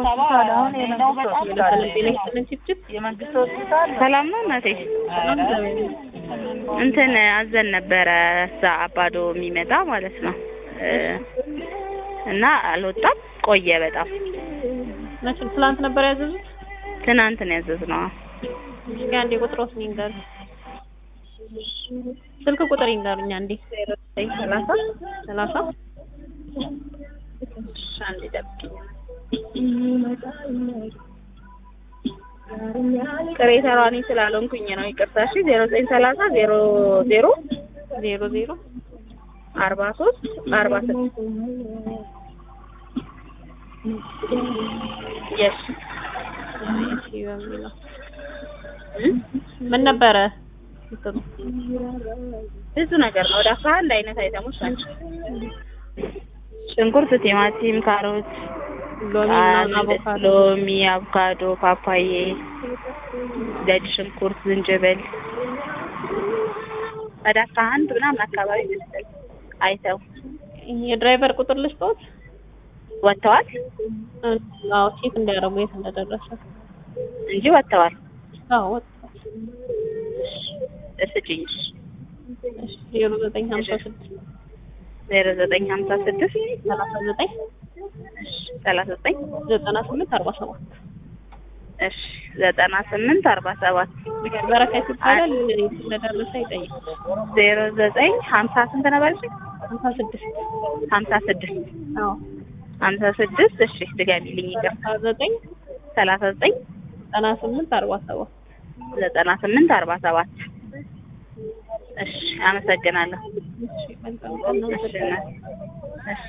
ሆስፒታል አሁን የመንግስት ሆስፒታል የመንግስት ሆስፒታል ሰላም ነው እናቴ? እንትን አዘን ነበረ እዛ አባዶ የሚመጣ ማለት ነው እ እና አልወጣም ቆየ በጣም መቼ ትላንት ነበር ያዘዙት? ትናንት ነው ያዘዝነው። እስኪ አንዴ ቁጥሮት ይንገር። ስልክ ቁጥር ይንገሩኝ አንዴ። ሰላሳ ሰላሳ አንድ ደቂቃ ቅሬታዋ እኔ ስላልሆንኩኝ ነው ይቅርታ። እሺ ዜሮ ዘጠኝ ሰላሳ ዜሮ ዜሮ ዜሮ ዜሮ አርባ ሶስት አርባ ስድስት የስ እሺ በሚለው ምን ነበረ እንትኑ? ብዙ ነገር ነው። ወደ አስራ አንድ አይነት አይተሞች ናቸው። ሽንኩርት፣ ቲማቲም፣ ካሮት፣ ሎሚ ምናምን አንድ አቮካዶ ሎሚ፣ አቮካዶ፣ ፓፓዬ፣ ነጭ ሽንኩርት፣ ዝንጅብል ወደ አስራ አንድ ምናምን አካባቢ መሰለኝ አይተው የድራይቨር ቁጥር ልስጦት? ወጥተዋል አዎ ቼክ እንዲያደርጉ የት እንደደረሰ። እንጂ ወጥተዋል። አዎ ወጥቷል። እስጭኝ እሺ ዜሮ ዘጠኝ ሀምሳ ስድስት ዜሮ ዘጠኝ ሀምሳ ስድስት ሰላሳ ዘጠኝ ሰላሳ ዘጠኝ ዘጠና ስምንት አርባ ሰባት እሺ ዘጠና ስምንት አርባ ሰባት በረከት ይባላል። የት እንደደረሰ ይጠይቅ። ዜሮ ዘጠኝ ሀምሳ ስንት ነበር? እሺ ሀምሳ ስድስት ሀምሳ ስድስት አዎ ሀምሳ ስድስት እሺ ድገሚልኝ ይቅር ሰላሳ ዘጠኝ ሰላሳ ዘጠኝ ዘጠና ስምንት አርባ ሰባት ዘጠና ስምንት አርባ ሰባት እሺ አመሰግናለሁ እሺ መልካም ቀን ነው። እሺ እናቴ